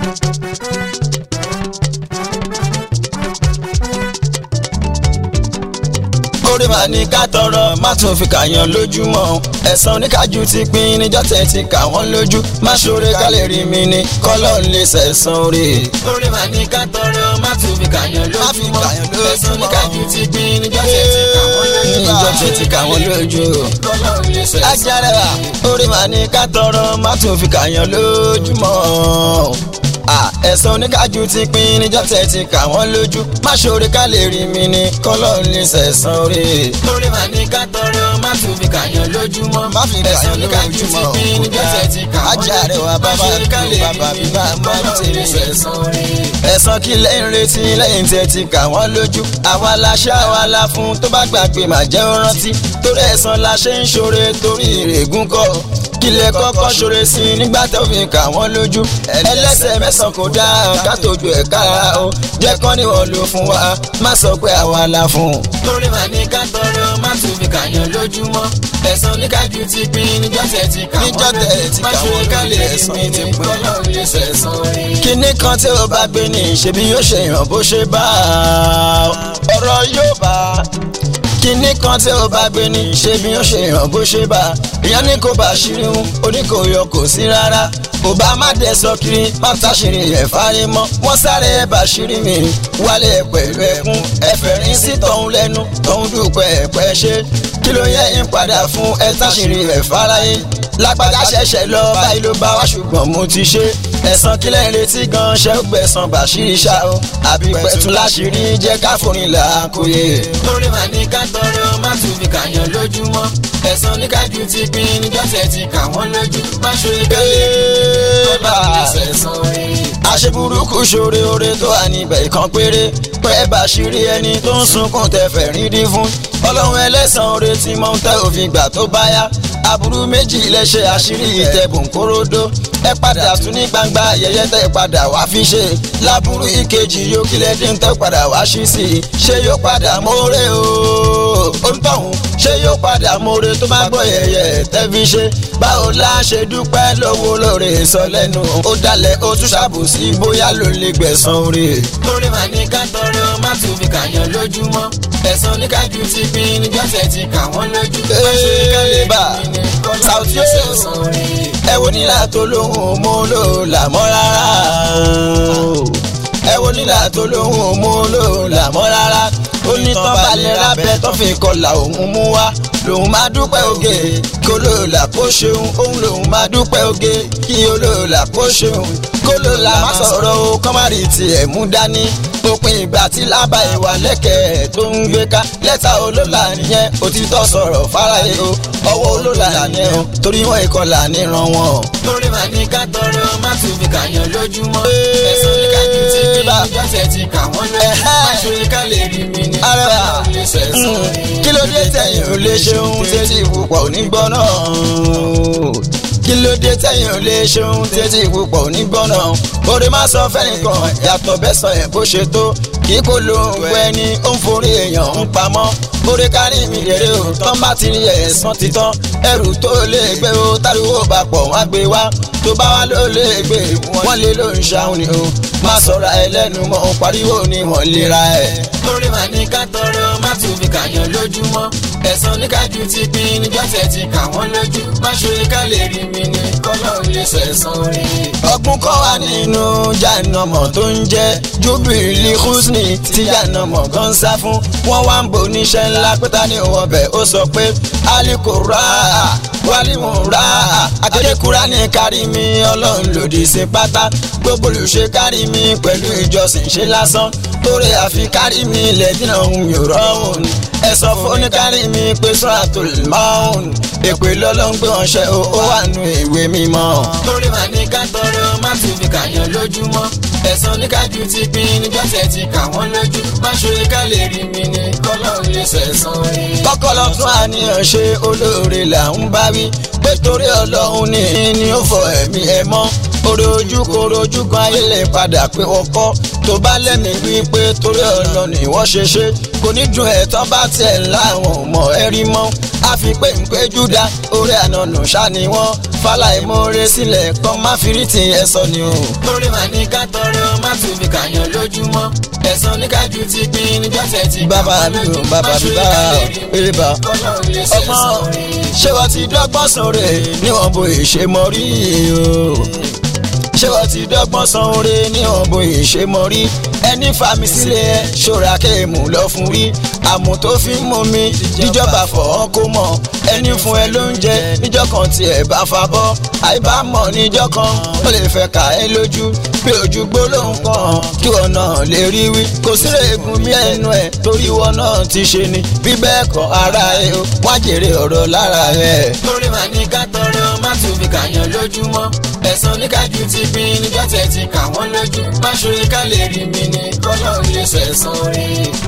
orí màá ní ká tọrọ má tún fi kàyàn lójúmọ́ ẹ̀san oníkájú ti pín níjọ́ tẹ̀ ti kà wọ́n lójú má ṣoore ká lè rí mi ní kọ́lọ́ ń lè sẹ̀san orí. orí màá ní ká tọrọ má tún fi kàyàn Má fi lójúmọ́ kàyàn lójúmọ́. ẹ̀san oníkájú ti pín níjọ́ tẹ̀ ti kà wọ́n lójú níjọ́ tẹ̀ ti kà wọ́n lójú. kọ́lọ́ ń lè sẹ̀san ajára orí màá ní ká tọrọ má tún fi kàyàn lójúmọ́ Ah, ẹ̀san oníkájú ti pín níjọ́ tẹ̀ ti kà wọ́n lójú má ṣoore ká lè rí mi ní kọ́lọ́ ń lè sẹ̀san orí. orí màá ní ká tọrọ má tún fi kàyàn lójúmọ́ má fi ẹ̀san kàyàn oníkájú ti lójúmọ́ pín níjọ́ tẹ̀ ti kà wọ́n ajá rẹ̀ wá bàbá ṣe ká lè bàbá rí mi bíbá má kọ́lọ́ ń tèrè lè sẹ̀san sẹ̀san orí. ẹ̀san kí lẹ́yìn retí lẹ́yìn tí ẹ ti kà wọ́n lójú àwa la ṣá àwa la fún tó bá gbàgbé má jẹ́ ó rántí torí ẹ̀san la ṣe ń ṣoore torí ìrègùn kọ́ kílẹ̀ kọ́kọ́ ṣoore sí i nígbà tó fi kà wọ́n lójú ẹlẹ́sẹ̀ mẹ́sàn-án kò dáa ká tójú ẹ̀ kára o jẹ́ kán ní wọ́n lò fún wa má sọ pé àwa la fún un. torí màá ní ká tọrọ má tún fi kàyàn lójúmọ́ ẹ̀san oníkájú ti pín níjọ́ tẹ̀ ti kà wọ́n Níjọ́ tẹ̀ ti má kà ṣe wọ́n ká lè lójú, rí ẹ̀san mi ti ní pín. kọ́lọ́ ń lè sẹ̀san orí. kíní kan tí ó bá gbé ní ṣebí yóò ṣe yàn bó ṣe bá a ọ̀rọ̀ yóò bá a kíní kan tí ó bá gbé ní ṣebí yóò ṣe yàn bó ṣe bá a ìyẹn ní kò bá ṣírí ń oníkòyọ kò sí rárá kò bá má dẹ̀ sọ kiri má táṣìírí ẹ̀ fárí mọ́ wọ́n sáré ẹ̀ bá ṣírí mi wálé pẹ̀lú ẹkún ẹ̀fẹ̀rín sí tọ̀hún lẹ́nu tọ̀hún dúpẹ́ ẹ̀pẹ́ ṣe kí ló yẹ ń padà fún ẹ táṣìírí ẹ̀ fáráyé lágbájá ṣẹ̀ṣẹ̀ lọ báyìí ló bá wá ṣùgbọ́n mo ti ṣe ẹ̀san kílẹ̀ ń retí gan ṣẹ́ ó gbẹ̀san bàṣírí ṣá o àbí pẹ̀tù láṣìírí jẹ́ ká forin là á kóye. torí màá ní ká tọrọ má tún fi kàyàn lójúmọ́ ẹ̀san oníkájú ti pín níjọ́ tẹ̀ ti kà wọ́n lójú má ṣe ká lè rí mi kọ́lọ́ ń lè sẹ̀san orí. àṣeburúkú ṣoore oore tó wà níbẹ̀ kan péré pẹ́ bàṣírí ẹni tó ń sunkún tẹ̀fẹ̀ rí dín fún ọlọ́run ẹlẹ́sàn oore tí mọ̀ ń tẹ́ òfin gbà tó bá yá aburú méjì lẹ́ṣẹ̀ àṣírí ìtẹ̀bùn kóródó ẹ padà tún ní gbangba ayẹyẹ tẹ padà wá fi ṣe láburú ìkejì yóò kílẹ̀ dín tẹ padà wá ṣí sí i ṣé yóò padà mórè o òǹtọ̀hún ṣé yóò padà mórè tó bá gbọ́ yẹyẹ tẹ́ fi ṣe báwo la ṣe dúpẹ́ lówó lóore sọ lẹ́nu ó dalẹ̀ ó tún ṣàbòsí bóyá ló lè gbẹ̀san oore. torí màá ní ká tọrọ má tún fi kàyàn lójúmọ́ ẹ̀san oníkájú ti pín níjọ́ tẹ̀ ti kà wọ́n lójú má ṣe ká lè rí Eba, mi ní kọ́lọ́ ń Sauty lè o. sẹ̀san orí. ẹ wo nílà tó lóhùn mú lò làmọ́ rárá ẹ wo nílà tó lóhùn mú lò làmọ́ rárá ó ní tán balẹ̀ lábẹ́ tó fi kọlà òun mú wá lòun máa dúpẹ́ oge kó lòlà kó ṣeun òun lòun máa dúpẹ́ oge kí olóòlà kó ṣeun kó lòlà má sọ̀rọ̀ o kọ́márì tiẹ̀ mú dání òpin ìgbà tí lába ìwà lẹ́kẹ̀ẹ́ tó ń gbé ká lẹ́tà olólà nìyẹn òtítọ́ sọ̀rọ̀ fáráyé o ọwọ́ olólà nìyẹn o torí wọn ìkọlà níran wọn. torí màá ní ká tọrọ má tún fi kàyàn lójúmọ́ ẹ̀san oníkájú ti pín níjọ́ tẹ̀ ti kà wọ́n lójú má ṣe ká lè rí mi ní Arẹwà. kọ́lọ́ ń lè sẹ̀san orí. kí ló dé tẹ̀yìn ò lè ṣeun tètè ìpupọ̀ onígbọ́n náà kí ló dé tẹ̀yìn ò lè ṣeun tètè ìpupọ̀ onígbọ́n náà orí má sọ fẹ́nìkan yàtọ̀ bẹ́sàn ẹ̀ bó ṣe tó kí kò ló ń gbọ́ ẹni ó ń forí èèyàn ń pamọ́ orí kárí mi rèrè o tán bá ti rí ẹ̀sán títán ẹrù tó lè gbé o táriwo bá pọ̀ wọ́n á gbé wá tó bá wá ló lè gbé wọ́n lé ló ń ṣàwọn ni o má sọ̀rọ̀ ẹlẹ́nu mọ́ pariwo ni wọ́n lè ra ẹ̀. torí màá ní ká tọrọ má tún fi kàyàn lójúmọ́ ẹ̀san oníkájú ti pín níjọ́ tẹ̀ ti kà wọ́n lójú má ṣe ká lè rí mi ní kọ́lọ́ ń lè sẹ̀san orí. ọgbọ́n kọ́ wà nínú jàǹnàmọ̀ tó ń jẹ́ júbìlì húsnì tí jàǹnàmọ̀ gan sá fún wọ́n wá ń bò níṣẹ́ ńlá pé ta ni òun ọbẹ̀ ó sọ pé alikura walimura akédèkúra ní kárí mi ọlọ́run lòdì sí pátá gbogbo olùṣe kárí mi pẹ̀lú ìjọsìn ṣe lásán torí àfi kárí mi lẹ́dínà ohun yòrò ọ̀hún ẹ sọ fún oníkárí mi pé sọ́ra tó lè mọ́ ọ̀hún èpè lọ́lọ́run gbé wọn ṣe ó wà nù ìwé mímọ́. torí màá ní ká tọrọ má tún fi kàyàn lójúmọ́ ẹ̀san oníkájú ti pín níjọ́ tẹ̀ ti kà wọ́n lójú má ṣe ká lè rí mi ní kọ́lọ́ ń lè sẹ̀san orí. kọ́kọ́lọ́ tún àníyàn ṣe olóore là ń bá wí pé torí ọlọ́run ní ní ó fọ ẹ̀mí ẹ mọ́ orí ojú koro ojú kan ayé lè padà pé ọkọ tó bá lẹ́mìí wí pé torí ọlọ́run ni wọ́n ṣe ṣe kò ní dùn ẹ̀ tán bá tiẹ̀ láwọn ò mọ̀ ẹ́ rí mọ́ a fi pé ń pé júdà orí ànánù ṣá ni wọ́n fàlàìmọ́re sílẹ̀ kan má fi rí ti ẹ sọ ni o. torí màá ní ká lójúmọ́ ẹ̀sán oníkájú ti pín níjọ́ tẹ̀ ti kà bàbá wọ́n mi lójú ò bàbá mi bá eré bá kọ́lọ́run lè ṣe ọgbọ́n sọ̀rọ̀ ṣé wọ́n ti dọ́gbọ́n sóore níwọ̀n bó ìṣe mọ́ rí o ṣé wọ́n ti dọ́gbọ́n san oore níwọ̀n bó ìṣe mọ́ rí ẹni fàmì sílẹ̀ ṣọ́ra kéèmù lọ fún rí àmọ́ tó fi ń mú mi níjọba fọ̀ọ́ kó mọ̀ ẹni fún ẹ lóúnjẹ níjọ́ kan tí ẹ bá fa bọ́ àìbámọ̀ níjọ́ kan ó lè fẹ́ kà ẹ́ lójú bí ojú gbólóhùn kan kí wọn náà lè rí wí kò sí egun bí ẹnu ẹ torí wọn náà ti ṣe ni bí bẹ́ẹ̀ kọ́ ara ẹ o wá jèrè ọ̀rọ̀ lára ẹ. torí màá ní ká tọrọ má tún fi kàyàn lójúmọ́ ẹ̀sán oníkájú ti pín níjọ́ tẹ̀ ti kà wọ́n lójú má ṣorí ká lè rí mi ní kọ́lọ́run lè ṣẹ̀san rí.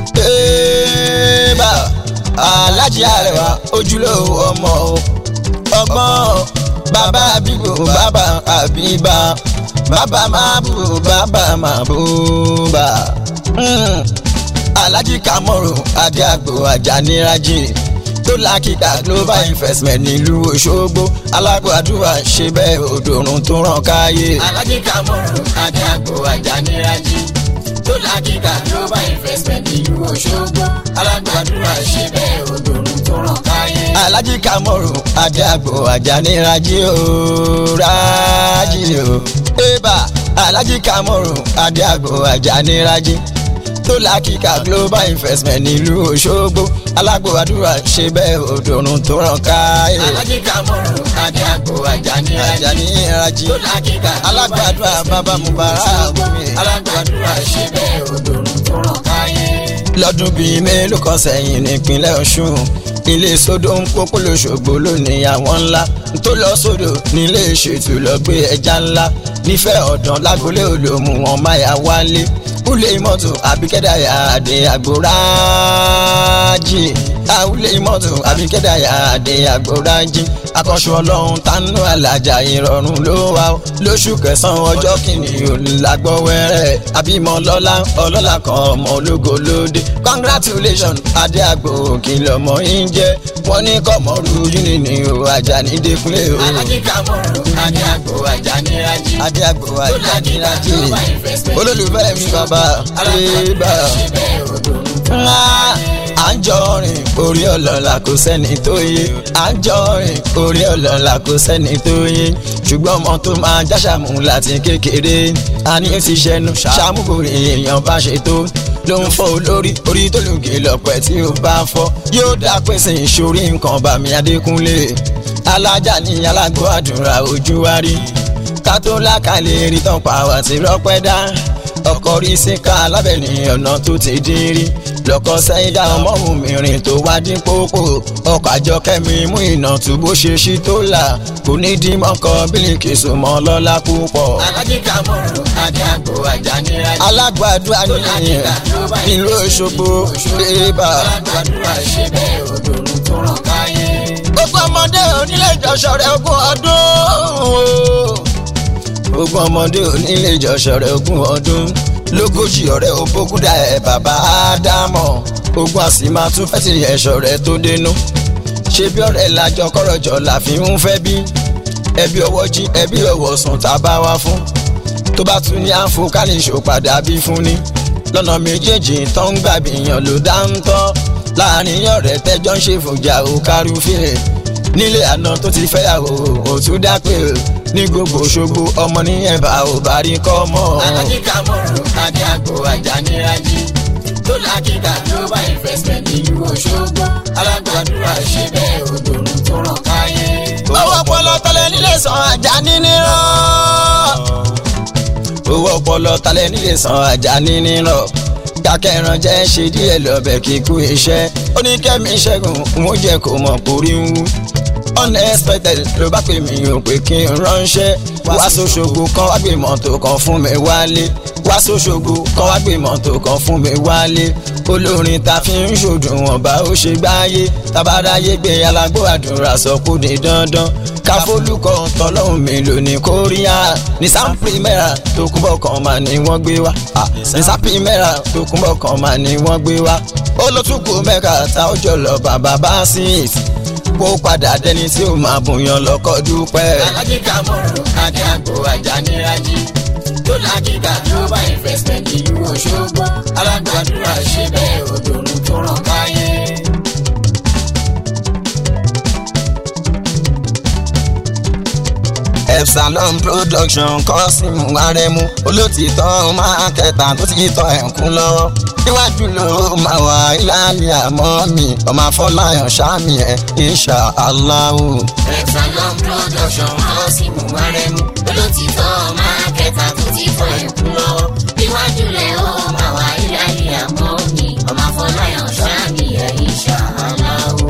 Eba Alájí Àrẹwà ojúlówó ọmọ o ọgbọ́n bàbá àbíbò bàbá àbíbá bàbá mábù bàbá màbúbà Mm. Alájí Kamoru Adéàgbò Àjànírájì tó lákìkà global investment nílùú Òṣogbo alágbàdúrà ṣe bẹ́ẹ̀ òdòrùn tó ràn káyé. Alájí Kamoru Adéàgbò Àjànírájì tó lákìkà global investment nílùú Òṣogbo alágbàdúrà ṣe bẹ́ẹ̀ òdòrùn tó ràn káyé. Alájí Kamoru Adéàgbò Àjànírájì o rájì o. Eba Alájí Kamoru Adéàgbò Àjànírájì tó lákìkà global investment nílùú Òṣogbo alágbàdúrà ṣe bẹ́ẹ̀ òdòrùn tó ràn káyé. Alájí Kamoru Adéàgbò Àjànírájì Àjànírájì tó lákìkà alágbàdúrà bàbá Mubarak mi. alágbàdúrà ṣe bẹ́ẹ̀ òdòrùn tó ràn káyé. lọ́dún bíi mélòó kan sẹ́yìn nípínlẹ̀ Ọ̀ṣun ilé sódò ń pópó lóṣogbo lónìí àwọn ńlá tó lọ sódò nílé ìṣètò lọ gbé ẹja ńlá nífẹ̀ẹ́ ọ̀dàn lágbolé olómù wọn máyà wálé kúlé mọ́tò àbíkẹ́dàyà àdé àgbòrájì àwùlé mọ́tò àbíkẹ́dàyà àdé àgbòrájì akọ́ṣù ọlọ́run tánú alájà ìrọ̀rùn ló wà ó lóṣù kẹsàn-án ọjọ́ kìíní òlágbọ́wẹ́rẹ́ àbímọ lọ́lá ọlọ́lá kan ọmọ ológo lóde congratulations adé àgbò kìlọ̀ mọ́ yín jẹ́ wọ́n ní kọ́mọ́rú yúni ní o Àjàní Dékúnlé o Alájí Kamoru Adéàgbò Àjànírájì adé àgbò tó lákìkà Àjànírájì global investment olólùfẹ́ mi bàbá ébà alágbàdúrà ṣe bẹ́ẹ̀ òdòrùn tó ràn ńlá káyé. à ń jọ rìn orí ọlọ́lá kò sẹ́ni tó yé à ń jọ rìn orí ọlọ́lá kò sẹ́ni tó yé ṣùgbọ́n ọmọ tó máa jáṣàmù láti kékeré a ní ó ti ṣẹnu ṣàmúkòrè èèyàn bá ṣe tó ló ń fọ́ olórí orí tó lùgì lọ́pẹ́ tí ó bá fọ́ yóò dá pèsè ìṣòrí nǹkan bàmí Adékúnlé alájà ní alágbó àdúrà ojú wa rí ká tó lákàlẹ̀ rí tán pa wá sí rọ́pẹ́ dá ọkọ̀ rí síkà lábẹ́ni ọ̀nà tó ti dín rí lọ́kọ̀ sẹ́yìn dá ọmọọ̀hún mìíràn tó wá dín pópó ọkọ̀ àjọkẹ́mi mú iná tó bó ṣe ṣí tó là kò ní dín mọ́kọ́ bílíkì sùnmọ́ lọ́lá púpọ̀. Alájí Kamoru Adéàgbò Àjànírájì alágbàdúrà nìyẹn nílùú Òṣogbo ébà. alágbàdúrà ṣe bẹ́ẹ̀ òdòrùn tó ràn káyé. gbogbo ọmọdé onílé ìjọsọ rẹ ogún ọdún gbogbo ọmọdé onílé ìjọsọ rẹ ogún ọdún lógójì ọ̀rẹ́ òbókúdà ẹ bàbá ádámọ̀ ogún àsìmá tún fẹ́ sí ẹ̀ṣọ́ rẹ tó dénú ṣé bí ọ̀rẹ́ lájọ kọ́rọ̀jọ la fi ń fẹ́ bí ẹbí ọwọ́ jí ẹbí ọwọ́ sùn tá a bá wá fún tó bá tún ní àǹfò ká lè ṣòpadà bí fún ni lọ́nà méjèèjì tó ń gbàgbìyàn ló dá ń tọ́ láàrin ọ̀rẹ́ tẹ́jọ́ ń ṣe fòjà ò kárùfẹ́ nílé àná tó ti fẹ́yàwó ò tún dápẹ́ ní gbogbo Òṣogbo ọmọ ní ẹ̀bà ò bá rí kọ́ mọ́. Alájí Kamoru Adéàgbò Àjànírájì tó lákìkà global investment nílùú Òṣogbo alágbàdúrà ṣe bẹ́ẹ̀ òdòrùn tó ràn káyé. owó ọpọlọ tọlẹ nílé san Àjàní nírọ. owó ọpọlọ tọlẹ nílé san Àjàní nírọ. dákẹ́ran jẹ́ ṣe díẹ̀ lọ́bẹ̀ kíkú iṣẹ́ oníkẹ́mi ṣẹ́gun mo jẹ́ kó mọ̀ kórí ń wú unexpected ló bá pè mí ò pé kí n ránṣẹ́ wá sóṣogbo kan wá gbé mọ́tò kan fún mi wálé wá sóṣogbo kan wá gbé mọ́tò kan fún mi wálé olórin ta fi ń ṣòdùwọ̀n bá ó ṣe gbáyé tabadáyé gbé alágbó àdúrà sọ kó di dandan káfólúkọ tọlọ́hún mi lò ní kóríà ní sáńpìmẹ́ra tó kúbọ̀ kan máa ní wọ́n gbé wá ní sáńpìmẹ́ra tó kúbọ̀ kan máa ní wọ́n gbé wá olótùkù mẹ́ka tá ó jọ lọ bàbá bá sí ìtì kó padà dẹni tí ó máa bùyàn lọ́kọ́ dúpẹ́. Alájí Kamoru Adéàgbò Àjànírájì tó lákìkà global investment nílùú Òṣogbo alágbàdúrà ṣe bẹ́ẹ̀ òdòdó tó ràn káyé. Epsilon production kọ́sìmù arẹmú olótìtọ́ máa kẹta tó ti tọ́ ẹ̀kún lọ́wọ́ níwájú ló máa wà ìlànà àmọ́ mi ọmọ afọláyàn sáàmì ẹ̀ insha Allahu. Epsilon production kọ́sìmù arẹmú olótìtọ́ máa kẹta tó ti tọ́ ẹ̀kún lọ́wọ́ níwájú lẹ̀ ó máa wà ìlànà àmọ́ mi ọmọ afọláyàn sáàmì ẹ̀ insha Allahu.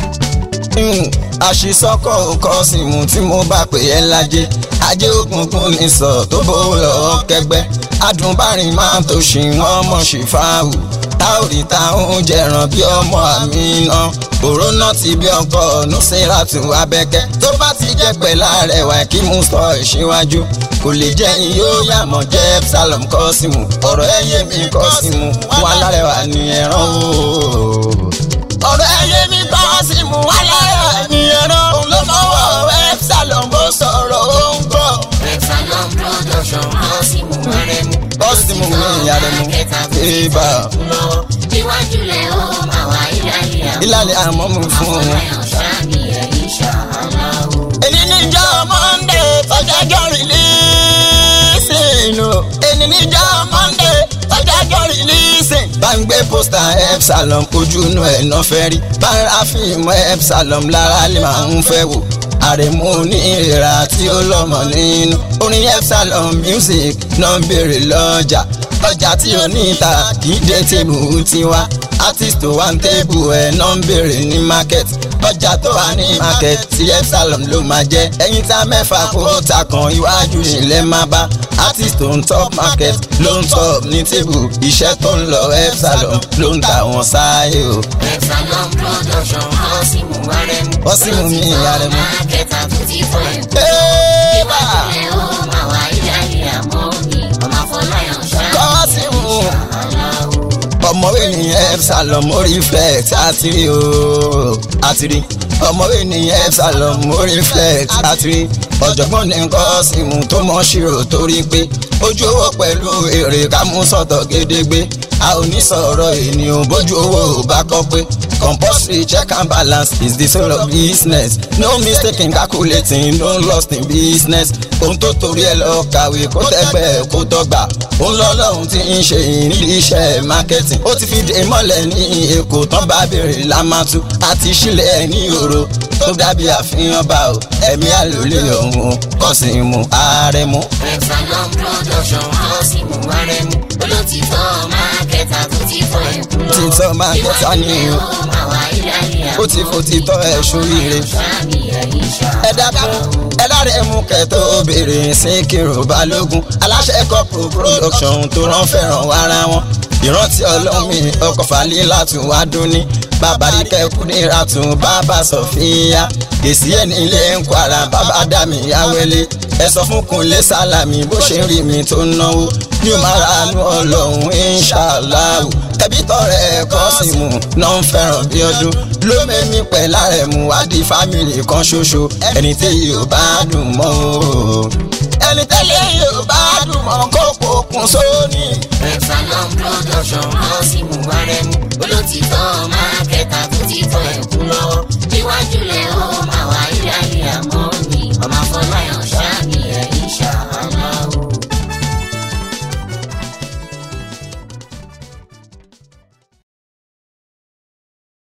àṣìṣọ́kọ̀ kọ́sìmù tí mo bá pè é lájẹ́ ajé òkùnkùn ní sọ tó bó lọ́ọ́ kẹgbẹ́ adùnbárìn máa tó ṣì wọ́n mọ̀ sí fáwù táòrì táwọn jẹran bí ọmọ àmì iná òrónà ti bí ọkọ nùsíràtù abẹ́kẹ́ tó bá ti jẹ́ pẹ̀lá rẹwà kí mú sọ ìṣíwájú kò lè jẹ́ yóò yàmọ̀ jẹ́ Epsilon kọ́sìmù ọ̀rọ̀ ẹ̀yẹ mi kọ́sìmù wà lárẹ̀wà ní ẹ̀ràn o ọ̀rọ̀ ẹ̀yẹ mi kọ́sìmù wà lárẹ̀wà ní ẹ̀ràn ló mọ̀wọ́ Epsilon bó sọ̀rọ̀ ó ń gbọ́. Epsilon production kọ́sìmù arẹmú kọ́sìmù mi àrẹ̀mú ibà níwájú lẹ̀ ó máa wà ìlànà àmọ́ ìlànà àmọ́ mi fún un. afọláyàn sáàmì ẹ̀ insha Allahu. èyí níjọ́ monde tọ́jájọ́ rìlíìsìn o èyí níjọ́ monde tọ́jájọ́ rìlíìsìn. bá ń gbé pósítà Epsilon ojú inú ẹ̀ náà fẹ́ rí bá ń ra fíìmù Epsilon lára lè máa ń fẹ́ wò àrẹ̀mú ní ìrà tí ó lọ́mọ nínú orin Epsilon music náà ń béèrè lọ́jà ọjà tí ó ní ìta kì í dé tèbù tiwa artist tó wà ń tébù ẹ̀ náà ń béèrè ní market ọjà tó wà ní market tí Epsilon ló máa jẹ́ ẹ̀yin tá mẹ́fà kó ta kan iwájú ilẹ̀ máa bá artist tó ń top market ló ń top ní tébù iṣẹ́ tó ń lọ Epsilon ló ń tà wọ́n sáyé o. Epsilon production kọ́sìmù arẹmú Kọ́sìmù mi Arẹmú. máa kẹta tó ti fọ ẹ̀kú. Ébà! níwájú lẹ̀ ó máa wà ìlànà àmọ́ mi ọmọ afọláyàn sáàmì Kọ́sìmù. Allahu. ọmọwé ní Epsilon mo reflect àtìrí o àtìrí ọmọwé ní Epsilon mo reflect àtìrí ọ̀jọ̀gbọ́n ní Kọ́sìmù tó mọ̀ ṣírò torí pé ojú owó pẹ̀lú èrè ká mú sọ̀tọ̀ gédégbé a ò ní sọ̀rọ̀ ènìyàn bójú owó ò bá kọ́ pé compulsory check and balance is the soul of business no mistake in calculating no lost in business ohun tó torí ẹ lọ kàwé kó tẹ́gbẹ́ kó tọ́gbà òun lọ́lọ́run ti ń ṣe ìrírí iṣẹ́ marketing ó ti fi dé mọ́lẹ̀ ní èkó tán bá béèrè lámàtú àti sílẹ̀ ní òro tó dàbí àfihàn bá o ẹ̀mí àlòlé ọ̀hún Kọ́sìmù Arẹmú. Epsilon production kọ́sìmù arẹmú olótìtọ́ máa kẹta tó ti fọ ẹ̀kú lọ. títọ́ máa kẹta ní o ó máa wà ìlànà ó ti fò títọ́ ẹ̀ sóríire. sáàmì ẹ̀ insha ẹ dákun ẹ láre mú kẹtọ obìnrin Síkírù Balógun aláṣẹ kọpù production tó rán fẹ́ràn wára wọn ìrántí ọlọ́mì ọkọ̀ Fàlílátù wá dúní bàbá ríkẹ́ Kúdírátù bàbá Sọ̀fíà èsì ẹ̀ nílé ń kwara bàbá dàmí yáwẹ́lé ẹ sọ fún Kúnlé Sálàmì bó ṣe ń rí mi tó ń náwó ní o máa ranú ọlọ́run inṣàláwù tẹ̀bí tọrẹ Kọ́sìmù náà ń fẹ́ràn bí ọdún ló mẹ́mí pẹ̀ lárẹ̀mú wádìí fámìlì kan ṣoṣo ẹni tí yóò bá dùn mọ́ o ẹni tẹ́lẹ̀ yóò bá dùn mọ́ kó pokùn sóní. Epsilon production kọ́sìmù arẹmú olótìtọ́ máa kẹta tó ti fọ ẹ̀kú lọ́wọ́ níwájú lẹ̀ ó máa wà ìlànà àmọ́ mi ọmọ afọ